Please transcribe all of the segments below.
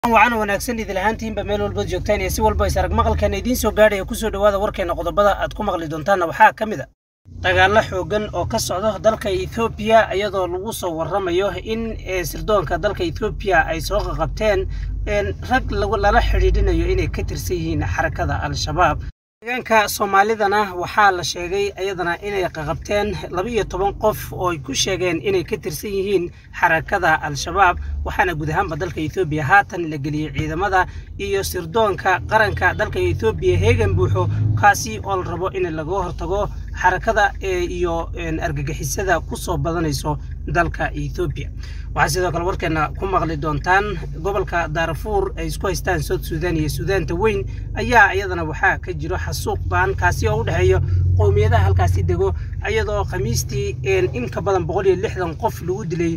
wacan wanaagsan idil ahaantiinba meel walbaad joogtaan iyo si walba is arag maqalkeena idiin soo gaadhaya kusoo dhowaada warkeena qodobada aad ku maqli doontaanna waxaa ka mid a dagaallo xoogan oo ka socdo dalka ethoobiya iyadoo lagu soo warramayo in sirdoonka dalka ethoobiya ay soo qaqabteen rag lala xidhiidhinayo inay ka tirsan yihiin xarakada al-shabaab deegaanka soomaalidana waxaa la sheegay iyadana inay qaqabteen laba-iyo toban qof oo ay ku sheegeen inay ka tirsan yihiin xarakada al-shabaab waxaana guud ahaanba dalka ethoobiya haatan la geliyey ciidamada iyo sirdoonka qaranka dalka ethoobiya heegan buuxo kaasi oo la rabo in laga hortago xarakada iyo argagixisada ku soo badanayso dalka ethoobiya waxaa sidoo kale warkeena ku maqli doontaan gobolka daarfuur ay isku haystaan south sudan iyo suudaanta weyn ayaa iyadana waxaa ka jiro xasuuq baan kaasi oo u dhexeeyo qowmiyadaha halkaasi dego iyadoo khamiistii in ka badan boqol iyo lixdan qof lagu dilay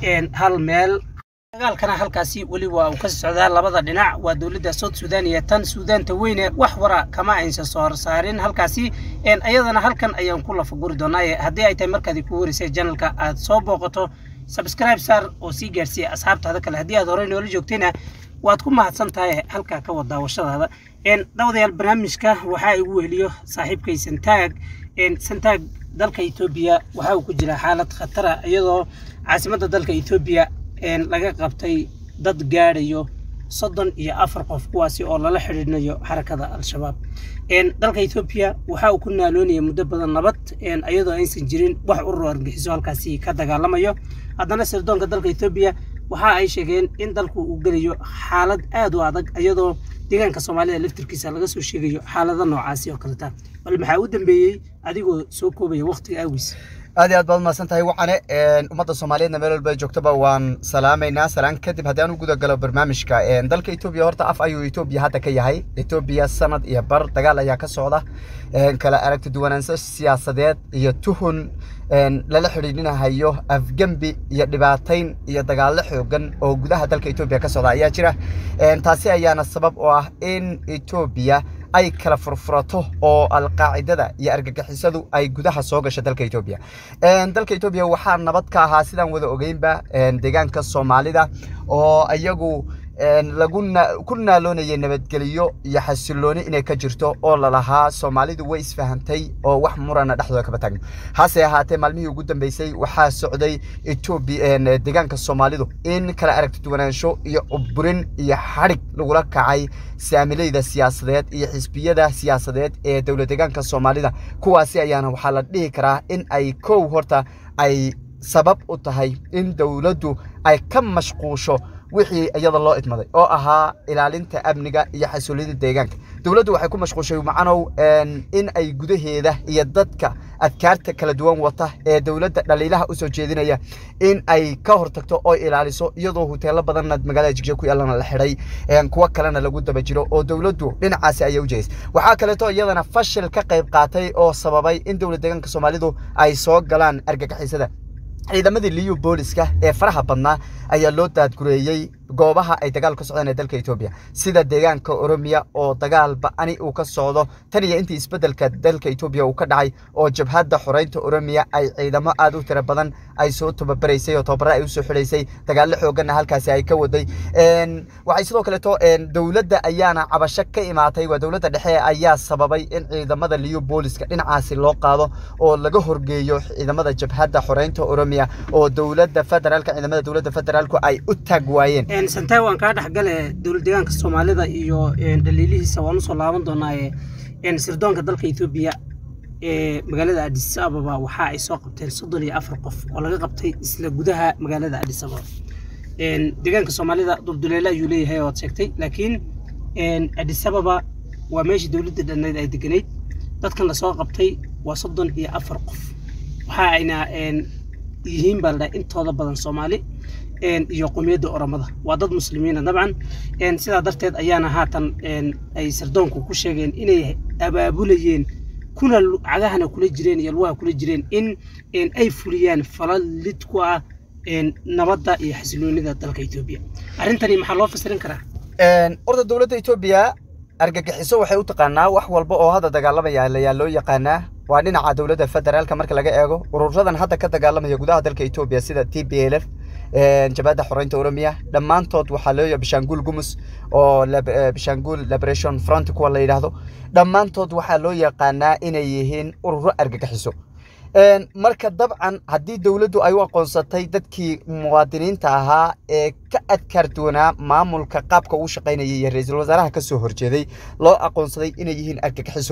hal meel dagaalkana halkaasi weli waa uu ka socdaa labada dhinac waa dowladda south sudan iyo tan suudaanta weyne wax wara kama aysan soo horsaarin halkaasi iyadana halkan ayaan ku lafaguri doonaa haddii ay tahay markaad ku wareysay janalka aad soo booqato subscribe saar oo sii gaarsiiya asxaabtaada kale haddii aad horey noola joogtayna waad ku mahadsan tahay halkaa ka wad daawashadaada dawadayaal barnaamijka waxaa igu weheliyo saaxiibkay santaag santaag dalka etoobiya waxa uu ku jiraa xaalad khatara iyadoo caasimadda dalka etoobiya laga qabtay dad gaadhayo soddon iyo afar qof kuwaasi oo lala xidhiidhinayo xarakada al-shabaab dalka etoobiya waxa uu ku naaloonaya muddo badan nabad iyadoo aysan jirin wax urur argixiso halkaasi ka dagaalamayo haddana sirdoonka dalka etoobiya waxa ay sheegeen in dalku uu gelayo xaalad aad u adag iyadoo deegaanka soomaalida laftirkiisa laga soo sheegayo xaalado noocaasi oo kaleta bal maxaa u dambeeyey adigoo soo koobaya waqtiga awgiis aad iyo aad baad umahadsan tahay wacane ummadda soomaaliyeedna meel walba joogtaba waan salaamaynaa salaan kadib haddii aan u guda galo barnaamijka dalka etoobiya horta af ayuu etoobiya hadda ka yahay etoobiya sanad iyo bar dagaal ayaa ka socda kala aragti duwanaansho siyaasadeed iyo tuhun lala xidhiidhinahayo afgembi iyo dhibaatayn iyo dagaallo xoogan oo gudaha dalka etoobiya ka socda ayaa jira taasi ayaana sabab oo ah in etoobiya ay kala furfurato oo alqaacidada iyo argagixisadu ay gudaha soo gasho dalka etoobiya dalka etoobiya waxaa nabad ka ahaa sidaan wada ogeynba deegaanka soomaalida oo iyagu lagu ku naaloonayay nabadgeliyo iyo xasilooni inay ka jirto oo lalahaa soomaalidu way isfahamtay oo wax murana dhexdooda kaba taagno hase ahaatee maalmihii ugu dambeysay waxaa socday etoobiya deegaanka soomaalidu in kala aragti duwanaansho iyo cuburin iyo xadhig lagula kacay saamilayda siyaasadeed iyo xisbiyada siyaasadeed ee dowlad deegaanka soomaalida kuwaasi ayaana waxaa la dhihi karaa in ay kow horta ay sabab u tahay in dowladdu ay ka mashquusho wixii iyada loo idmaday oo ahaa ilaalinta amniga iyo xasuuliyada deegaanka dowladdu waxay ku mashquushay macanow in ay gudaheeda iyo dadka adkaarta kala duwan wata ee dowladda dhaliilaha usoo jeedinaya in ay ka hortagto oo ilaaliso iyadoo huteelo badanna magaalada jigje ku yaalana la xidhay kuwo kalena lagu daba jiro oo dowladdu dhinacaasi ayay u jeedaysay waxaa kaleeto iyadana fashil ka qayb qaatay oo sababay in dowlad deegaanka soomaalidu ay soo galaan argagixisada ciidamadii liyu booliska ee faraha badnaa ayaa loo daadgureeyey goobaha ay dagaal ka socdaan ee dalka etoobiya sida deegaanka oromiya oo dagaal ba-ani uu ka socdo tan iyo intii isbeddelka dalka etoobiya uu ka dhacay oo jabhadda xoreynta oromiya ay ciidamo aad u tiro badan ay soo tababaraysay oo tababara ay usoo xidhaysay dagaallo xooganna halkaasi ay ka waday waxay sidoo kaleeto dowladda ayaana cabasho ka imaatay waa dowladda dhexe ayaa sababay in ciidamada liyu booliska dhinacaasi loo qaado oo laga horgeeyo ciidamada jabhadda xoreynta oromiya oo dowladda federaalka ciidamada dowladda federaalku ay u taag waayeen santaag waan kaa dhexgale dowlad deegaanka soomaalida iyo dhaliilihiisa waan usoo laaban doonaaye sirdoonka dalka etoobiya ee magaalada adis ababa waxa ay soo qabteen soddon iyo afar qof oo laga qabtay isla gudaha magaalada adis ababa deegaanka soomaalida dulduleele ayuu leeyahay oad sheegtay laakiin adis ababa waa meeshii dowladda dhannayd ay deganayd dadkan lasoo qabtay waa soddon iyo afar qof waxa ayna yihiin baa ladhaha intooda badan soomaali iyo qomiyadda oromada waa dad muslimiina dabcan sidaa darteed ayaana haatan ay sirdoonku ku sheegeen inay abaabulayeen kuna cagahana kula jireen iyo lugaha kula jireen in ay fuliyaan falal lid ku ah nabadda iyo xasiloonida dalka etoobiya arrintani maxaa loo fasirin karaa horta dowladda etoobiya argagixiso waxay u taqaanaa wax walba oo hadda dagaalamaya ayaa loo yaqaanaa waa dhinaca dowladda federaalka marka laga eego ururadan hadda ka dagaalamaya gudaha dalka etoobiya sida t b l f jabhadda xoreynta oromiya dhammaantood waxaa loo bishaanguul gumus oo bishaanguul liberation front kuwa la yidhaahdo dhammaantood waxaa loo yaqaanaa inay yihiin ururo argagixiso marka dabcan haddii dowladdu ay u aqoonsatay dadkii muwaadiniinta ahaa ee ka adkaar doonaa maamulka qaabka uu shaqaynayay iyo ra-iisul wasaaraha ka soo horjeeday loo aqoonsaday inay yihiin argagixiso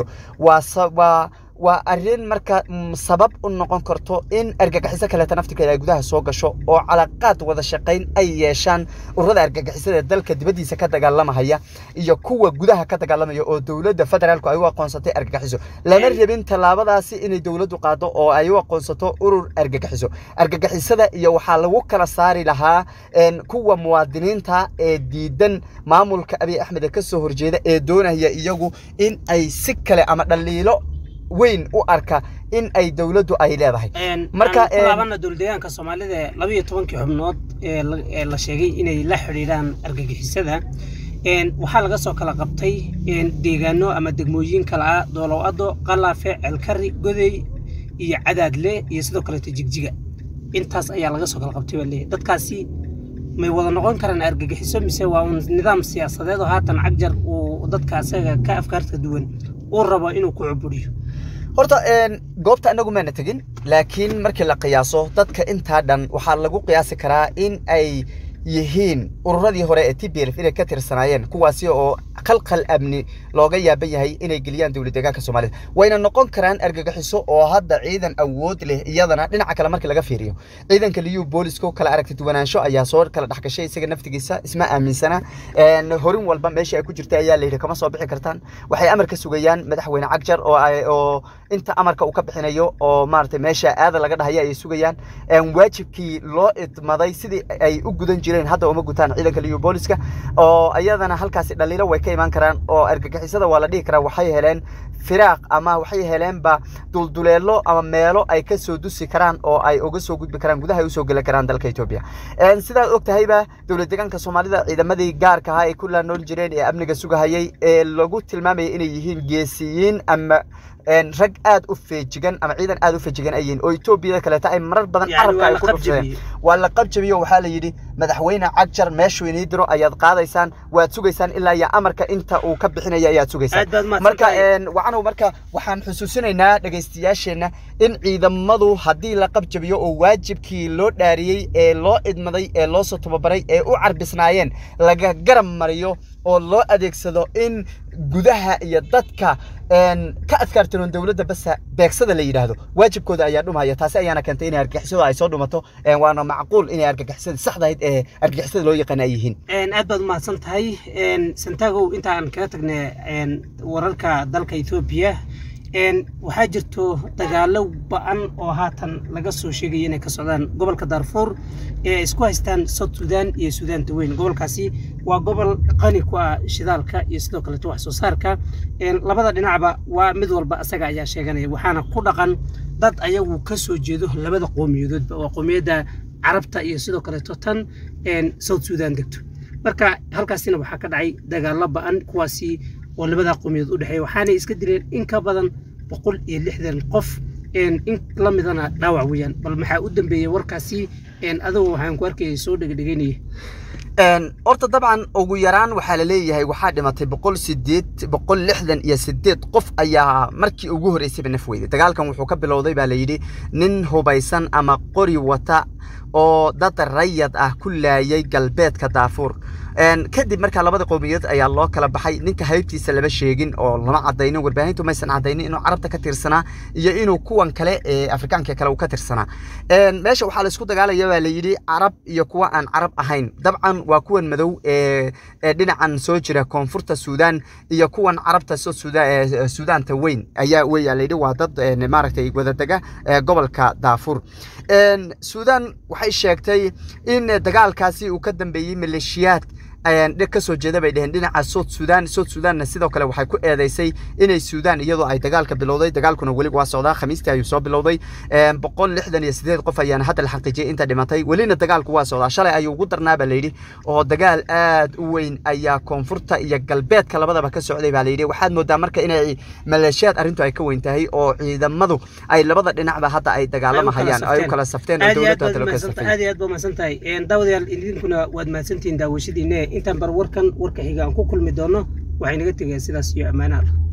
waa waa arrin marka sabab u noqon karto in argagixiso kaleeta naftirkeeda ay gudaha soo gasho oo calaqaad wada shaqayn ay yeeshaan ururada argagixisada ee dalka dibaddiisa ka dagaalamahaya iyo kuwa gudaha ka dagaalamaya oo dowladda federaalku ay u aqoonsatay argagixiso lama rabin tallaabadaasi inay dowladdu qaado oo ay u aqoonsato urur argagixiso argagixisada iyo waxaa lagu kala saari lahaa kuwa muwaadiniinta ee diidan maamulka abiy axmed ee ka soo horjeeda ee doonaya iyagu in ay si kale ama dhaliilo weyn u arka in ay dowladdu ay leedahay marka laabana dowladdeegaanka soomaalida laba iyo tobankii xubnood ee la sheegay inay la xidhiidhaan argagixisada waxaa laga soo kala qabtay deegaano ama degmooyin kale ah doolow-ado qalaafe ceelkari godey iyo cadaadle iyo sidoo kaleeto jigjiga intaas ayaa laga soo kala qabtay baa leeyahay dadkaasi may wada noqon karaan argagixiso mise waa un nidaam siyaasadeed oo haatan cagjar uu dadka asaga ka afkaarta duwan uu rabo inuu ku cuburiyo horta goobta anagu maana tegin laakiin markii la qiyaaso dadka intaa dhan waxaa lagu qiyaasi karaa in ay yihiin ururadii hore ee t b l inay ka tirsanaayeen kuwaasi oo qalqal amni looga yaaban yahay inay geliyaan dowlad deegaanka soomaalida wayna noqon karaan argagixiso oo hadda ciidan awood leh iyadana dhinaca kale markii laga fiiriyo ciidanka liyu booliska kala aragti duwanaansho ayaa soo kala dhexgashay isaga naftigiisa isma aaminsana horin walba meesha ay ku jirta ayaa layidhi kama soo bixi kartaan waxay amar ka sugayaan madaxweyne cagjar oo oo inta amarka uu ka bixinayo oo maaragtay meesha aada laga dhahaya ay sugayaan waajibkii loo idmaday sidii ay u gudan jireen hadda uma gutaan ciidanka liyu booliska oo iyadana halkaasi dhaliilo way ka imaan karaan oo argagixisada waa la dhihi karaa waxay heleen firaaq ama waxay heleenba dulduleelo ama meelo ay ka soo dusi karaan oo ay uga soo gudbi karaan gudaha ay usoo geli karaan dalka etoobiya sidaad og tahayba dowlad deegaanka soomaalida ciidamadii gaarka ahaa ay ku laanool jireen ee amniga sugahayay ee lagu tilmaamayay inay yihiin geesiyiin ama rag aad u feejigan ama ciidan aad u feejigan ay yihiin oo etoobiyada kaleeta ay marar badan carabka ay ku dhufsadeen waa la qabjabiyo waxaa la yidhi madaxweyne cagjar meeshuu inii diro ayaad qaadaysaan waad sugaysaan ilaa iyo amarka inta uu ka bixinaya ayaad sugaysaan marka wacanow marka waxaan xusuusinaynaa dhegaystayaasheenna in ciidamadu haddii la qabjabiyo oo waajibkii loo dhaariyey ee loo idmaday ee loo soo tababaray ee u carbisnaayeen laga garab mariyo oo loo adeegsado in gudaha iyo dadka ka adkaartiroon dowladda basa beegsada la yidhaahdo waajibkooda ayaa dhumaya taasi ayaana keentay inay argagixisadu ay soo dhumato waana macquul inay argagixisada saxdahayd ee argagixisada loo yaqaana ay yihiin aad baad umahadsan tahay santagow intaan kaga tagnay wararka dalka etoobiya waxaa jirto dagaalo ba-an oo haatan laga soo sheegaya inay ka socdaan gobolka daarfuur ee ay isku haystaan south sudan iyo sudaanta weyn gobolkaasi waa gobol qani ku ah shidaalka iyo sidoo kaleeto wax soo saarka labada dhinacba waa mid walba asaga ayaa sheeganaya waxaana ku dhaqan dad ayagu ka soo jeedo labada qowmiyadoodba waa qowmiyadda carabta iyo sidoo kaleeto tan south sudan degto marka halkaasina waxaa ka dhacay dagaalo ba-an kuwaasi oo labada qowmiyadood u dhexeeya waxaanay iska dileen in ka badan boqol iyo lixdan qof in la midana dhaawac weeyaan bal maxaa u dambeeyey warkaasi adigu waxaan ku arkayay soo dhegdhegaynaya horta dabcan ugu yaraan waxaa la leeyahay waxaa dhimatay boqol sideed boqol lixdan iyo sideed qof ayaa markii ugu horreysayba naf weyday dagaalkan wuxuu ka bilowday baa la yidhi nin hubaysan ama qori wata oo dad rayad ah ku laayay galbeedka daafuur kadib markaa labada qowmiyadood ayaa loo kala baxay ninka haybtiisa lama sheegin oo lama cadaynin warbaahintu maysan cadaynin inuu carabta ka tirsanaa iyo inuu kuwan kale ee afrikaanka kale uu ka tirsanaa meesha waxaa la isku dagaalaya baa la yidhi carab iyo kuwa aan carab ahayn dabcan waa kuwan madow ee dhinacan soo jira koonfurta suudaan iyo kuwan carabta suudaanta weyn ayaa weya la yidhi waa dad maaragtay wadadega gobolka daafuur suudaan waxay sheegtay in dagaalkaasi uu ka dambeeyey maleeshiyaad dheg ka soo jeeda bay dheheen dhinaca south sudan south sudanna sidoo kale waxay ku eedeysay inay sudan iyadoo ay dagaalka bilowday dagaalkuna weli waa socdaa khamiistii ayuu soo bilowday boqol lixdan iyo sideed qof ayaana hadda la xaqiijiyay inta dhimatay welina dagaalku waa socdaa shalay ayuu ugu darnaa baa layidhi oo dagaal aad u weyn ayaa koonfurta iyo galbeedka labadaba ka socday baa layidhi waxaad moodaa marka inay maleeshiyaad arrintu ay ka weyn tahay oo ciidamadu ay labada dhinacba hadda ay dagaalamahayaan ay u kala safteen oo dowladda hadda loo kala safteen aad iyo aad baa mahadsan tahay daawadayaal idinkuna waad mahadsantihiin daawashadiinne intaan bar warkan warka xiga aan ku kulmi doono waxay naga tegeen sidaas iyo ammaanaha